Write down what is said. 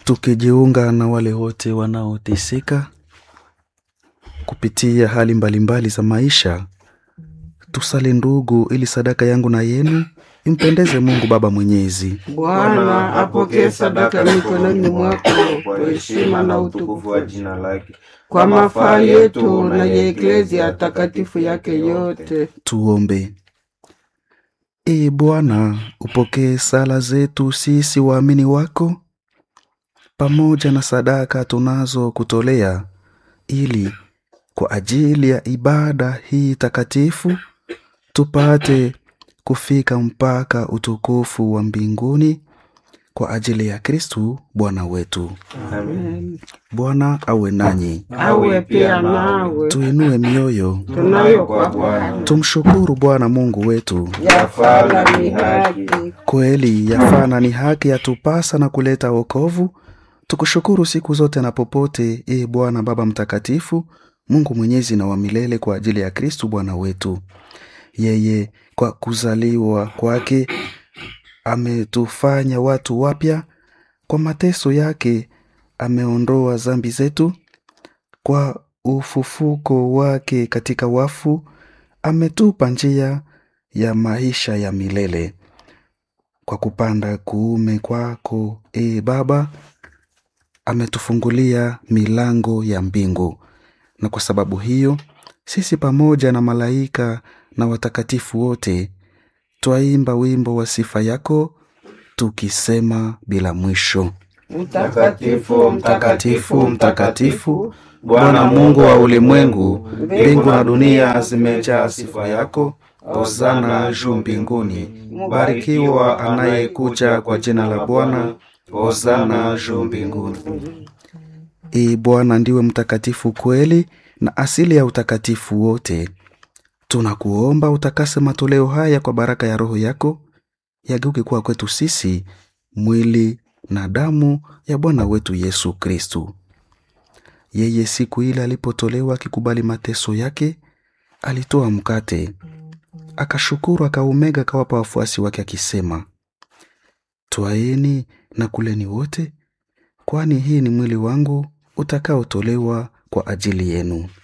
tukijiunga na wale wote wanaoteseka kupitia hali mbalimbali za maisha. Tusali ndugu, ili sadaka yangu na yenu impendeze Mungu Baba Mwenyezi. Bwana apokee sadaka mikononi mwako kwa heshima na utukufu wa jina lake, kwa mafaa yetu na ya eklezia takatifu yake yote. Tuombe. Ee Bwana, upokee sala zetu sisi waamini wako pamoja na sadaka tunazo kutolea, ili kwa ajili ya ibada hii takatifu tupate kufika mpaka utukufu wa mbinguni kwa ajili ya Kristu Bwana wetu. Amen. Bwana awe nanyi, Awe pia nawe tuinue mioyo, tunayo kwa Bwana tumshukuru Bwana Mungu wetu. yafala ni haki. Kweli yafana ni haki yatupasa na kuleta wokovu. Tukushukuru siku zote na popote, ee Bwana Baba Mtakatifu, Mungu mwenyezi na wa milele, kwa ajili ya Kristu Bwana wetu. Yeye kwa kuzaliwa kwake ametufanya watu wapya, kwa mateso yake ameondoa dhambi zetu, kwa ufufuko wake katika wafu ametupa njia ya maisha ya milele kwa kupanda kuume kwako e Baba, ametufungulia milango ya mbingu, na kwa sababu hiyo sisi pamoja na malaika na watakatifu wote twaimba wimbo wa sifa yako tukisema bila mwisho: Mtakatifu, Mtakatifu, mtakatifu, Bwana Mungu wa ulimwengu, mbingu na dunia zimejaa sifa yako. Hosana juu mbinguni, barikiwa anayekuja kwa jina la Bwana. Hosana juu mbinguni. Ee Bwana, ndiwe mtakatifu kweli na asili ya utakatifu wote. Tunakuomba utakase matoleo haya kwa baraka ya Roho yako, yageuke kuwa kwetu sisi mwili na damu ya Bwana wetu Yesu Kristu. Yeye siku ile alipotolewa akikubali mateso yake, alitoa mkate, akashukuru, akaumega, akawapa wafuasi wake akisema, twaeni na kuleni wote, kwani hii ni mwili wangu utakaotolewa kwa ajili yenu.